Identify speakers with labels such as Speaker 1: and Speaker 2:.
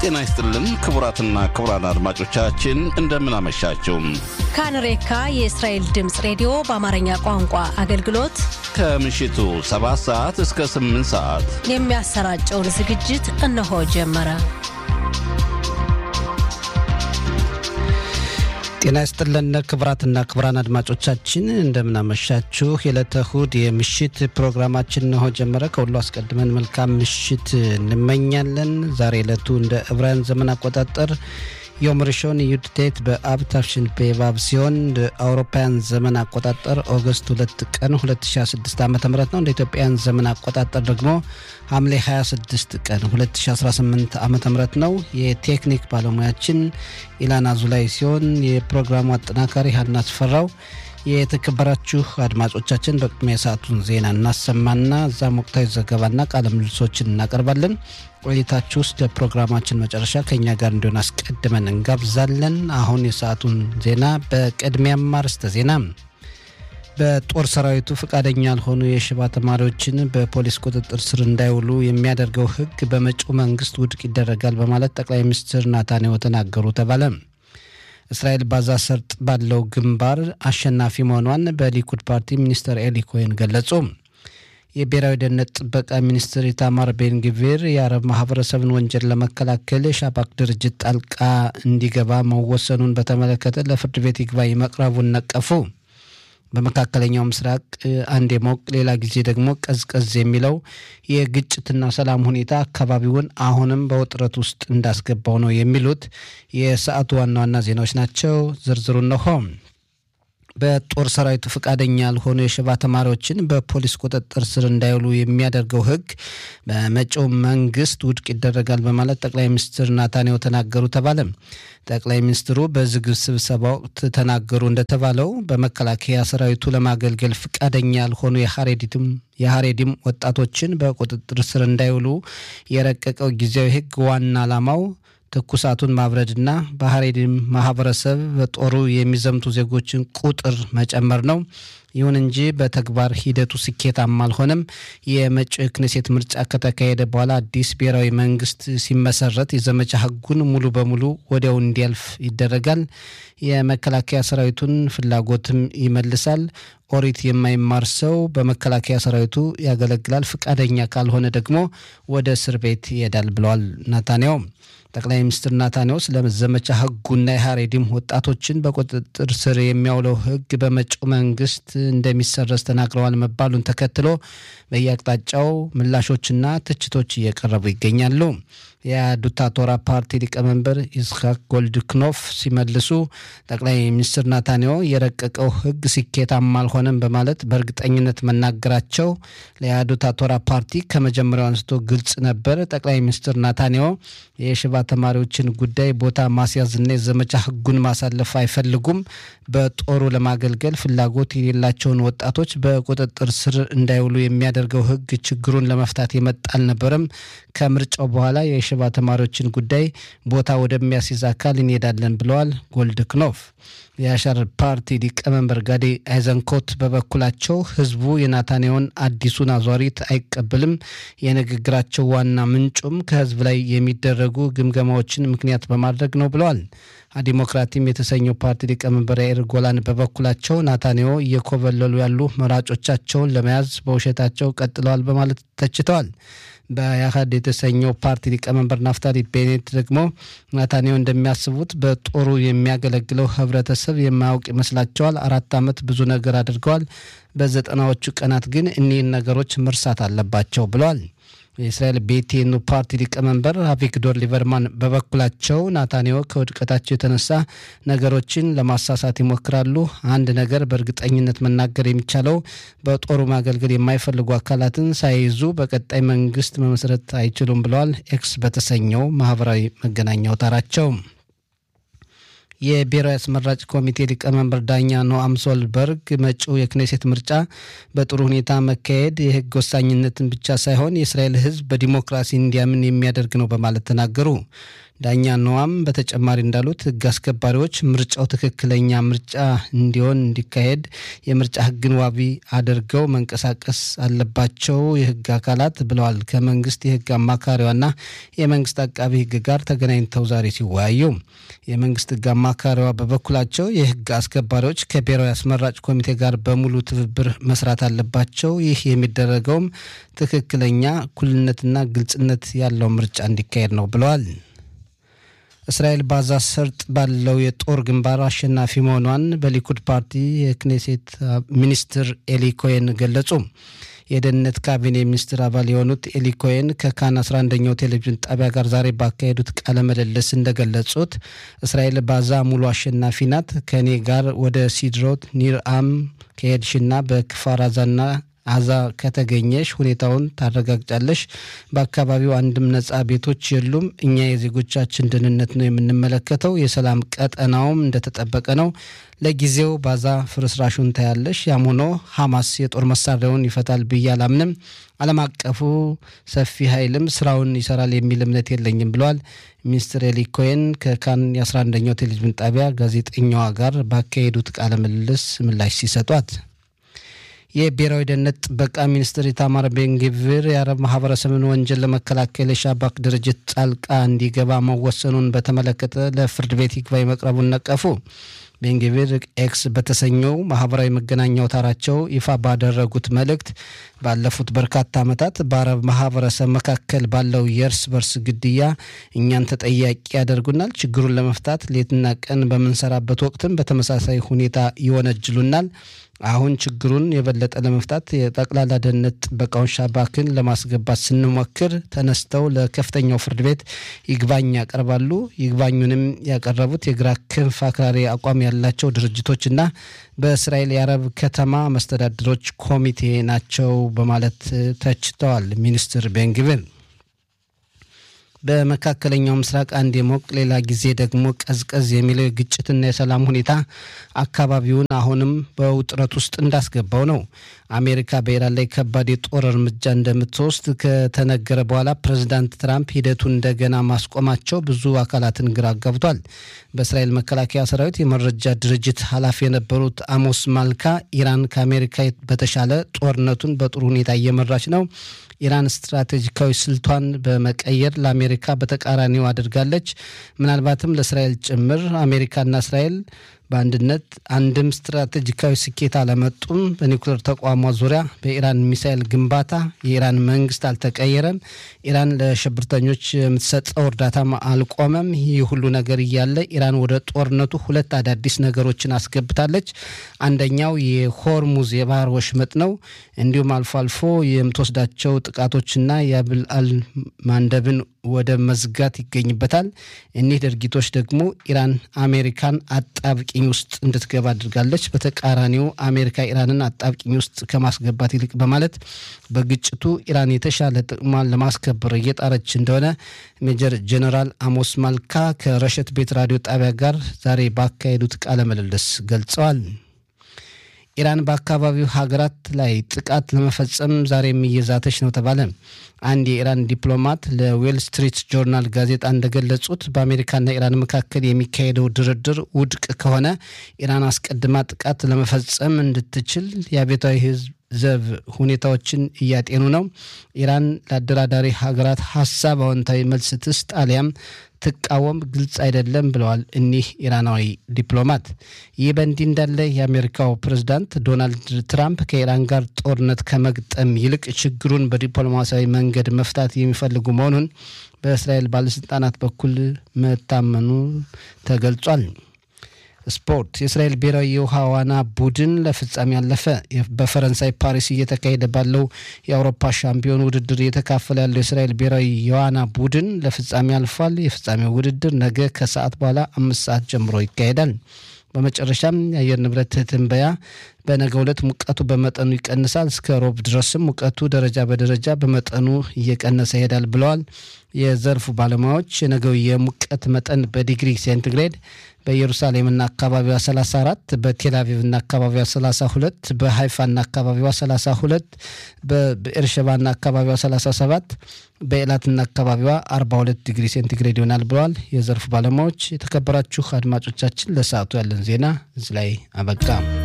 Speaker 1: ጤና ይስጥልን ክቡራትና ክቡራን አድማጮቻችን እንደምን አመሻችሁ።
Speaker 2: ካንሬካ የእስራኤል ድምፅ ሬዲዮ በአማርኛ ቋንቋ አገልግሎት
Speaker 1: ከምሽቱ 7 ሰዓት እስከ 8 ሰዓት
Speaker 2: የሚያሰራጨውን ዝግጅት እነሆ ጀመረ።
Speaker 3: ጤና ይስጥልን ክቡራትና ክቡራን አድማጮቻችን እንደምናመሻችሁ። የዕለተ እሁድ የምሽት ፕሮግራማችን እነሆ ጀመረ። ከሁሉ አስቀድመን መልካም ምሽት እንመኛለን። ዛሬ ዕለቱ እንደ ዕብራውያን ዘመን አቆጣጠር ዮም ሪሾን ዩድቴት በአብ ታፍሽን ፔቫብ ሲሆን እንደ አውሮፓውያን ዘመን አቆጣጠር ኦገስት ሁለት ቀን 2016 ዓ ም ነው። እንደ ኢትዮጵያን ዘመን አቆጣጠር ደግሞ ሐምሌ 26 ቀን 2018 ዓ ም ነው። የቴክኒክ ባለሙያችን ኢላና ዙላይ ሲሆን የፕሮግራሙ አጠናካሪ ሀና አስፈራው። የተከበራችሁ አድማጮቻችን በቅድሚያ የሰዓቱን ዜና እናሰማና እዛም ወቅታዊ ዘገባና ቃለ ምልልሶችን እናቀርባለን። ቆይታችሁ ውስጥ ለፕሮግራማችን መጨረሻ ከእኛ ጋር እንዲሆን አስቀድመን እንጋብዛለን። አሁን የሰዓቱን ዜና በቅድሚያም አርዕስተ ዜና በጦር ሰራዊቱ ፈቃደኛ ያልሆኑ የሽባ ተማሪዎችን በፖሊስ ቁጥጥር ስር እንዳይውሉ የሚያደርገው ሕግ በመጪው መንግስት ውድቅ ይደረጋል በማለት ጠቅላይ ሚኒስትር ናታንያሁ ተናገሩ ተባለ። እስራኤል ባዛ ሰርጥ ባለው ግንባር አሸናፊ መሆኗን በሊኩድ ፓርቲ ሚኒስትር ኤሊ ኮሄን ገለጹ። የብሔራዊ ደህንነት ጥበቃ ሚኒስትር ኢታማር ቤንግቪር የአረብ ማህበረሰብን ወንጀል ለመከላከል ሻባክ ድርጅት ጣልቃ እንዲገባ መወሰኑን በተመለከተ ለፍርድ ቤት ይግባኝ መቅረቡን ነቀፉ። በመካከለኛው ምስራቅ አንዴ ሞቅ ሌላ ጊዜ ደግሞ ቀዝቀዝ የሚለው የግጭትና ሰላም ሁኔታ አካባቢውን አሁንም በውጥረት ውስጥ እንዳስገባው ነው የሚሉት የሰዓቱ ዋና ዋና ዜናዎች ናቸው። ዝርዝሩ እነሆ። በጦር ሰራዊቱ ፈቃደኛ ያልሆኑ የሽባ ተማሪዎችን በፖሊስ ቁጥጥር ስር እንዳይውሉ የሚያደርገው ሕግ በመጪው መንግስት ውድቅ ይደረጋል በማለት ጠቅላይ ሚኒስትር ናታንያሁ ተናገሩ ተባለ። ጠቅላይ ሚኒስትሩ በዝግ ስብሰባ ወቅት ተናገሩ እንደተባለው በመከላከያ ሰራዊቱ ለማገልገል ፈቃደኛ ያልሆኑ የሀሬዲትም የሀሬዲም ወጣቶችን በቁጥጥር ስር እንዳይውሉ የረቀቀው ጊዜያዊ ሕግ ዋና ዓላማው ትኩሳቱን ማብረድና በሀሬዲም ማህበረሰብ በጦሩ የሚዘምቱ ዜጎችን ቁጥር መጨመር ነው። ይሁን እንጂ በተግባር ሂደቱ ስኬታማ አልሆነም። የመጪው ክኔሴት ምርጫ ከተካሄደ በኋላ አዲስ ብሔራዊ መንግስት ሲመሰረት የዘመቻ ህጉን ሙሉ በሙሉ ወዲያው እንዲያልፍ ይደረጋል። የመከላከያ ሰራዊቱን ፍላጎትም ይመልሳል። ኦሪት የማይማር ሰው በመከላከያ ሰራዊቱ ያገለግላል፣ ፈቃደኛ ካልሆነ ደግሞ ወደ እስር ቤት ይሄዳል ብለዋል ናታንያሁ። ጠቅላይ ሚኒስትር ናታንያሁ ስለ ዘመቻ ህጉና የሀሬዲም ወጣቶችን በቁጥጥር ስር የሚያውለው ህግ በመጪው መንግስት እንደሚሰረዝ ተናግረዋል መባሉን ተከትሎ በየአቅጣጫው ምላሾችና ትችቶች እየቀረቡ ይገኛሉ። የአዱታ ቶራ ፓርቲ ሊቀመንበር ይስሐቅ ጎልድክኖፍ ሲመልሱ ጠቅላይ ሚኒስትር ናታንያሁ የረቀቀው ህግ ስኬታማ አልሆነም በማለት በእርግጠኝነት መናገራቸው ለአዱታ ቶራ ፓርቲ ከመጀመሪያው አንስቶ ግልጽ ነበር። ጠቅላይ ሚኒስትር ናታንያሁ የሽባ ተማሪዎችን ጉዳይ ቦታ ማስያዝና የዘመቻ ህጉን ማሳለፍ አይፈልጉም። በጦሩ ለማገልገል ፍላጎት የሌላቸውን ወጣቶች በቁጥጥር ስር እንዳይውሉ የሚያደርገው ህግ ችግሩን ለመፍታት የመጣ አልነበረም። ከምርጫው በኋላ የሽባ ተማሪዎችን ጉዳይ ቦታ ወደሚያስይዝ አካል እንሄዳለን ብለዋል ጎልድክኖፍ። የአሻር ፓርቲ ሊቀመንበር ጋዴ አይዘንኮት በበኩላቸው ህዝቡ የናታንያሁን አዲሱን አዟሪት አይቀበልም፣ የንግግራቸው ዋና ምንጩም ከህዝብ ላይ የሚደረጉ ግምገማዎችን ምክንያት በማድረግ ነው ብለዋል። ዲሞክራቲም የተሰኘው ፓርቲ ሊቀመንበር ያኢር ጎላን በበኩላቸው ናታንያሁ እየኮበለሉ ያሉ መራጮቻቸውን ለመያዝ በውሸታቸው ቀጥለዋል በማለት ተችተዋል። በያህድ የተሰኘው ፓርቲ ሊቀመንበር ናፍታሊ ቤኔት ደግሞ ናታንያሁ እንደሚያስቡት በጦሩ የሚያገለግለው ህብረተሰብ የማያውቅ ይመስላቸዋል። አራት ዓመት ብዙ ነገር አድርገዋል። በዘጠናዎቹ ቀናት ግን እኒህን ነገሮች መርሳት አለባቸው ብለዋል። የእስራኤል ቤቴኑ ፓርቲ ሊቀመንበር አቪግዶር ሊበርማን በበኩላቸው ናታንያሁ ከውድቀታቸው የተነሳ ነገሮችን ለማሳሳት ይሞክራሉ። አንድ ነገር በእርግጠኝነት መናገር የሚቻለው በጦሩ ማገልገል የማይፈልጉ አካላትን ሳይይዙ በቀጣይ መንግስት መመስረት አይችሉም ብለዋል። ኤክስ በተሰኘው ማህበራዊ መገናኛ አውታራቸው የብሔራዊ አስመራጭ ኮሚቴ ሊቀመንበር ዳኛ ኖአም ሶልበርግ መጪው የክኔሴት ምርጫ በጥሩ ሁኔታ መካሄድ የህግ ወሳኝነትን ብቻ ሳይሆን የእስራኤል ሕዝብ በዲሞክራሲ እንዲያምን የሚያደርግ ነው በማለት ተናገሩ። ዳኛ ነዋም በተጨማሪ እንዳሉት ሕግ አስከባሪዎች ምርጫው ትክክለኛ ምርጫ እንዲሆን እንዲካሄድ የምርጫ ሕግን ዋቢ አድርገው መንቀሳቀስ አለባቸው የሕግ አካላት ብለዋል። ከመንግስት የሕግ አማካሪዋና የመንግስት አቃቢ ሕግ ጋር ተገናኝተው ዛሬ ሲወያዩ የመንግስት ሕግ አማካሪዋ በበኩላቸው የሕግ አስከባሪዎች ከብሔራዊ አስመራጭ ኮሚቴ ጋር በሙሉ ትብብር መስራት አለባቸው። ይህ የሚደረገውም ትክክለኛ እኩልነትና ግልጽነት ያለው ምርጫ እንዲካሄድ ነው ብለዋል። እስራኤል ባዛ ሰርጥ ባለው የጦር ግንባር አሸናፊ መሆኗን በሊኩድ ፓርቲ የክኔሴት ሚኒስትር ኤሊ ኮሄን ገለጹ። የደህንነት ካቢኔ ሚኒስትር አባል የሆኑት ኤሊ ኮሄን ከካን 11ኛው ቴሌቪዥን ጣቢያ ጋር ዛሬ ባካሄዱት ቃለ ምልልስ እንደገለጹት እስራኤል ባዛ ሙሉ አሸናፊ ናት። ከእኔ ጋር ወደ ሲድሮት ኒርአም ከሄድሽና በክፋራዛና አዛ ከተገኘሽ ሁኔታውን ታረጋግጫለሽ። በአካባቢው አንድም ነጻ ቤቶች የሉም። እኛ የዜጎቻችን ደህንነት ነው የምንመለከተው። የሰላም ቀጠናውም እንደተጠበቀ ነው። ለጊዜው ባዛ ፍርስራሹን ታያለሽ። ያም ሆኖ ሐማስ የጦር መሳሪያውን ይፈታል ብዬ አላምንም። ዓለም አቀፉ ሰፊ ኃይልም ስራውን ይሰራል የሚል እምነት የለኝም ብለዋል። ሚኒስትር ኤሊ ኮሄን ከካን የ11ኛው ቴሌቪዥን ጣቢያ ጋዜጠኛዋ ጋር ባካሄዱት ቃለ ምልልስ ምላሽ ሲሰጧት የብሔራዊ ደህንነት ጥበቃ ሚኒስትር ኢታማር ቤንግቪር የአረብ ማህበረሰብን ወንጀል ለመከላከል የሻባክ ድርጅት ጣልቃ እንዲገባ መወሰኑን በተመለከተ ለፍርድ ቤት ይግባኝ መቅረቡን ነቀፉ። ቤንግቪር ኤክስ በተሰኘው ማህበራዊ መገናኛ አውታራቸው ይፋ ባደረጉት መልእክት ባለፉት በርካታ ዓመታት በአረብ ማህበረሰብ መካከል ባለው የእርስ በርስ ግድያ እኛን ተጠያቂ ያደርጉናል። ችግሩን ለመፍታት ሌትና ቀን በምንሰራበት ወቅትም በተመሳሳይ ሁኔታ ይወነጅሉናል። አሁን ችግሩን የበለጠ ለመፍታት የጠቅላላ ደህንነት ጥበቃውን ሻባክን ለማስገባት ስንሞክር ተነስተው ለከፍተኛው ፍርድ ቤት ይግባኝ ያቀርባሉ። ይግባኙንም ያቀረቡት የግራ ክንፍ አክራሪ አቋም ያላቸው ድርጅቶችና በእስራኤል የአረብ ከተማ መስተዳድሮች ኮሚቴ ናቸው በማለት ተችተዋል። ሚኒስትር ቤንግቪር በመካከለኛው ምስራቅ አንድ የሞቅ ሌላ ጊዜ ደግሞ ቀዝቀዝ የሚለው የግጭትና የሰላም ሁኔታ አካባቢውን አሁንም በውጥረት ውስጥ እንዳስገባው ነው። አሜሪካ በኢራን ላይ ከባድ የጦር እርምጃ እንደምትወስድ ከተነገረ በኋላ ፕሬዚዳንት ትራምፕ ሂደቱን እንደገና ማስቆማቸው ብዙ አካላትን ግራ አጋብቷል። በእስራኤል መከላከያ ሰራዊት የመረጃ ድርጅት ኃላፊ የነበሩት አሞስ ማልካ ኢራን ከአሜሪካ በተሻለ ጦርነቱን በጥሩ ሁኔታ እየመራች ነው ኢራን ስትራቴጂካዊ ስልቷን በመቀየር ለአሜሪካ በተቃራኒው አድርጋለች። ምናልባትም ለእስራኤል ጭምር አሜሪካና እስራኤል በአንድነት አንድም ስትራቴጂካዊ ስኬት አለመጡም። በኒውክሌር ተቋሟ ዙሪያ በኢራን ሚሳኤል ግንባታ የኢራን መንግስት አልተቀየረም። ኢራን ለሽብርተኞች የምትሰጠው እርዳታም አልቆመም። ይህ ሁሉ ነገር እያለ ኢራን ወደ ጦርነቱ ሁለት አዳዲስ ነገሮችን አስገብታለች። አንደኛው የሆርሙዝ የባህር ወሽመጥ ነው። እንዲሁም አልፎ አልፎ የምትወስዳቸው ጥቃቶችና የአብል አል ማንደብን ወደ መዝጋት ይገኝበታል። እኒህ ድርጊቶች ደግሞ ኢራን አሜሪካን አጣብቂኝ ውስጥ እንድትገባ አድርጋለች። በተቃራኒው አሜሪካ ኢራንን አጣብቂኝ ውስጥ ከማስገባት ይልቅ በማለት በግጭቱ ኢራን የተሻለ ጥቅሟን ለማስከበር እየጣረች እንደሆነ ሜጀር ጀነራል አሞስ ማልካ ከረሸት ቤት ራዲዮ ጣቢያ ጋር ዛሬ ባካሄዱት ቃለ ምልልስ ገልጸዋል። ኢራን በአካባቢው ሀገራት ላይ ጥቃት ለመፈጸም ዛሬም እየዛተች ነው ተባለ። አንድ የኢራን ዲፕሎማት ለዌል ስትሪት ጆርናል ጋዜጣ እንደገለጹት በአሜሪካና ኢራን መካከል የሚካሄደው ድርድር ውድቅ ከሆነ ኢራን አስቀድማ ጥቃት ለመፈጸም እንድትችል የአብዮታዊ ሕዝብ ዘብ ሁኔታዎችን እያጤኑ ነው። ኢራን ለአደራዳሪ ሀገራት ሀሳብ አዎንታዊ መልስ ትስጥ አሊያም ትቃወም ግልጽ አይደለም ብለዋል እኒህ ኢራናዊ ዲፕሎማት። ይህ በእንዲህ እንዳለ የአሜሪካው ፕሬዝዳንት ዶናልድ ትራምፕ ከኢራን ጋር ጦርነት ከመግጠም ይልቅ ችግሩን በዲፕሎማሲያዊ መንገድ መፍታት የሚፈልጉ መሆኑን በእስራኤል ባለስልጣናት በኩል መታመኑ ተገልጿል። ስፖርት የእስራኤል ብሔራዊ የውሃ ዋና ቡድን ለፍጻሜ ያለፈ። በፈረንሳይ ፓሪስ እየተካሄደ ባለው የአውሮፓ ሻምፒዮን ውድድር እየተካፈለ ያለው የእስራኤል ብሔራዊ የዋና ቡድን ለፍጻሜ አልፏል። የፍጻሜው ውድድር ነገ ከሰዓት በኋላ አምስት ሰዓት ጀምሮ ይካሄዳል። በመጨረሻም የአየር ንብረት ትንበያ በነገ ዕለት ሙቀቱ በመጠኑ ይቀንሳል። እስከ ሮብ ድረስም ሙቀቱ ደረጃ በደረጃ በመጠኑ እየቀነሰ ይሄዳል ብለዋል የዘርፉ ባለሙያዎች። የነገው የሙቀት መጠን በዲግሪ ሴንቲግሬድ በኢየሩሳሌምና አካባቢዋ 34፣ በቴልአቪቭና አካባቢዋ 32፣ በሃይፋና አካባቢዋ 32፣ በብኤርሸባና አካባቢዋ 37፣ በኤላትና አካባቢዋ 42 ዲግሪ ሴንቲግሬድ ይሆናል ብለዋል የዘርፉ ባለሙያዎች። የተከበራችሁ አድማጮቻችን ለሰዓቱ ያለን ዜና እዚህ ላይ አበቃ።